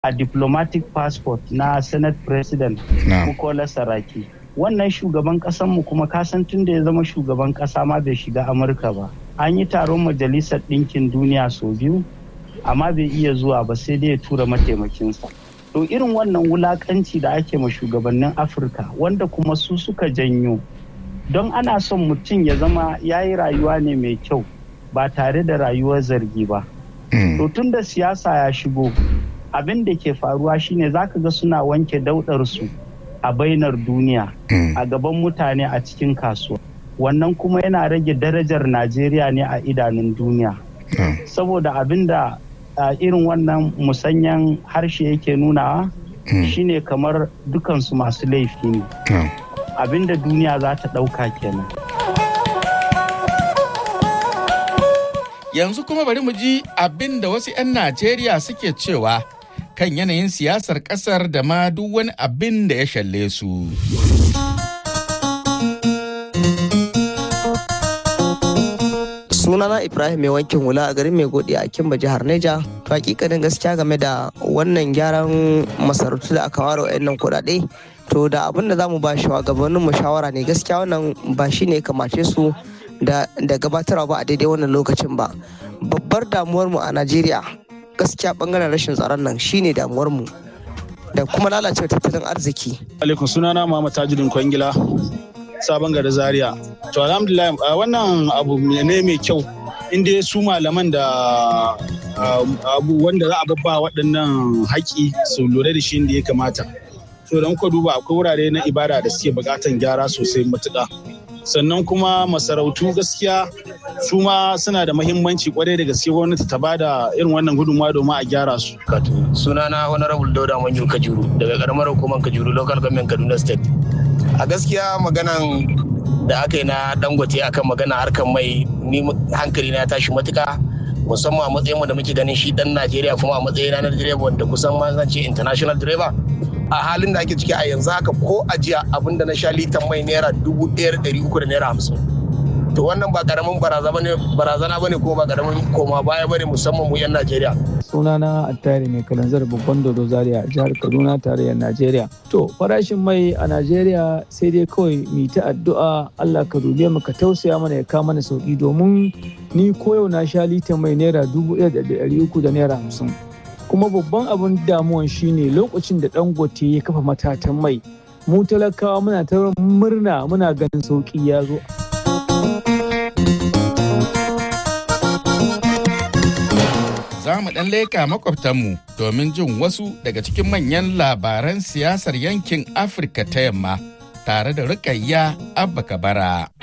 a diplomatic passport na senate president bukola saraki wannan shugaban mu kuma kasan tun da ya zama shugaban kasa ma bai shiga amurka ba an yi taron majalisar ɗinkin duniya sau biyu amma bai iya zuwa ba sai dai ya tura mataimakinsa to irin wannan wulakanci da ake ma shugabannin afirka wanda kuma su suka janyo don ana son mutum ya zama ya yi rayuwa ne mai kyau ba tare da rayuwar zargi ba to tun da siyasa ya shigo abin da ke faruwa shine zaka ga suna wanke daudarsu a bainar duniya a gaban mutane a cikin kasuwa wannan kuma yana rage darajar najeriya ne a idanun duniya saboda abin da irin wannan musanyan harshe yake nunawa shine kamar dukansu masu laifi ne abin da duniya za ta ɗauka kenan yanzu kuma bari mu ji abin da wasu 'yan najeriya suke cewa kan yanayin siyasar kasar da ma duk wani abin da ya shalle su. sunana ibrahim mai wankin hula a garin mai godi a kimba jihar neja to hakikanin gaskiya game da wannan gyaran masarautu da aka ware wa'annan kuɗaɗe to da abin da za mu ba shugabannin mu shawara ne gaskiya wannan ba shi ne kamace su da gabatarwa ba a daidai wannan lokacin ba babbar damuwar mu a najeriya gaskiya bangaren rashin tsaron nan shine damuwar mu da kuma lalacewa tattalin arziki. Alaikum sunana Muhammad Tajuddin Kwangila sabon gari Zaria. To alhamdulillah wannan abu ne mai kyau inda su malaman da abu wanda za a babba waɗannan haƙi su lura da shi inda ya kamata. To don ku duba akwai wurare na ibada da suke buƙatan gyara sosai matuƙa. sannan kuma masarautu gaskiya su ma suna da mahimmanci kwarai da gaske gwamnati ta bada irin wannan gudunmawa domin a gyara su. sunana honorable dauda manju kajuru daga karamar hukumar kajuru local government kaduna state a gaskiya maganan da aka yi na dangote akan magana harkar mai ni hankali na tashi matuka musamman a matsayin da muke ganin shi dan najeriya kuma a matsayin na direba wanda kusan ma zan ce international driver a halin da ake ciki a yanzu haka ko a jiya abinda na sha litan mai naira dubu ɗaya ɗari uku da naira hamsin to wannan ba karamin barazana bane kuma ba karamin koma baya bane musamman mu yan najeriya sunana attari mai kalanzar babban dodo zaria jihar kaduna tarayyar najeriya to farashin mai a najeriya sai dai kawai mu ta addu'a allah ka dube mu ka tausaya mana ya kama mana sauki domin ni koyau na sha litan mai naira dubu ɗaya da ɗari uku da naira hamsin kuma babban abin damuwan shine lokacin da dangote ya kafa matatan mai mu talakawa muna ta murna muna ganin sauki ya zo za mu ɗan leka makwabtanmu domin jin wasu daga cikin manyan labaran siyasar yankin afirka ta yamma tare da rukayya abba kabara